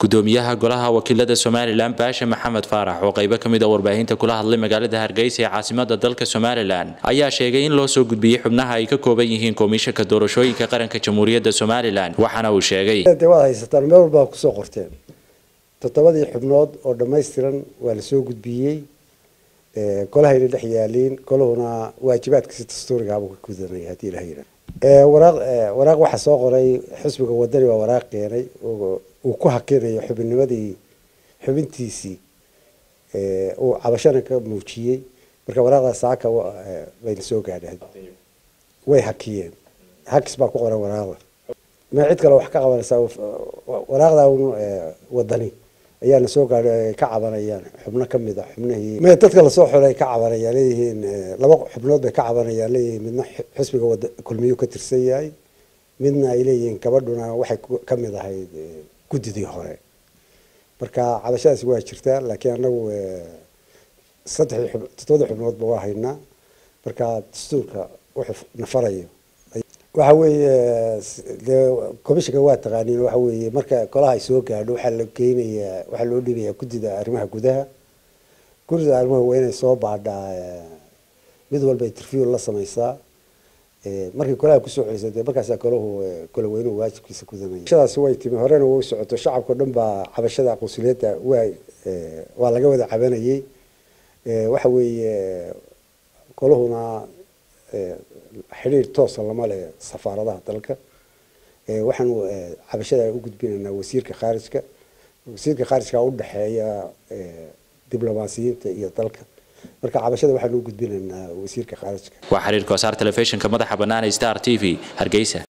gudoomiyaha golaha wakiilada somalilan baashe maxamed faarax oo qaybo ka mid a warbaahinta kula hadlay magaalada hargeysa ee caasimada dalka somalilan ayaa sheegay in loo soo gudbiyey xubnaha ay ka kooban yihiin komishanka doorashooyinka qaranka jamhuuriyadda somalilan waxaana uu sheegay waad haysataan meel walba kusoo qorteen toddobadii xubnood oo dhammaystiran waa lasoo gudbiyey golahayna dhex yaaliin golahuna waajibaadkiisa dastuurigaabuu ka gudanaya haddii ilaha yidhaah waraaq waraaq waxaa soo qoray xisbiga wadani baa waraaq keenay uu ku hakinayo xubinnimadii xubintiisii uu cabashana ka muujiyey marka waraaqdaas saaka bayna soo gaadhay way hakiyeen hakis baa ku qoran waraaqda ma cid kale wax ka qabanaysaa waraaqda wadani ayaana soo gaadhay ay ka cabanayaan xubno ka mid a xubnihii me dadka lasoo xulay ay ka cabanayaan leeyihiin laba xubnood bay ka cabanayaan leeyihiin midna xisbiga wada kulmiyuu ka tirsan yahay midna ay leeyihiin gabadhuna waxay ka mid ahayd guddidii hore marka cabashadaasi waa jirtaa laakiin anagu saddexdii xub toddobadii xubnoodba waa haynaa marka dastuurka wuxuu nafarayo waxa weeye dee commissionka waa taqaaniin waxa weeye marka golaha ay soo gaadho waxaa la geynayaa waxaa loo dhigayaa guddida arrimaha gudaha guddida arrimaha waa inay soo baadhaa mid walba interview la samaysaa markii golaha kusoo celisay dee markaasaa golahu gola weynuhu waajibkiisa gudanaya shadaasi way timi horena way socoto shacabka o dhan baa cabashada qunsuliyadda waa waa laga wada cabanayey waxa weeye golahuna xidhiir toosa lama leh safaaradaha dalka waxaanu cabashada u gudbinaynaa wasiirka khaarijka wasiirka khaarijka u dhexeeya diblomaasiyiinta iyo dalka marka cabashada waxaanu u gudbinaynaa wasiirka khaarijka waa xiriir koosaar telefishinka madaxa bannaan ee star t v hargeysa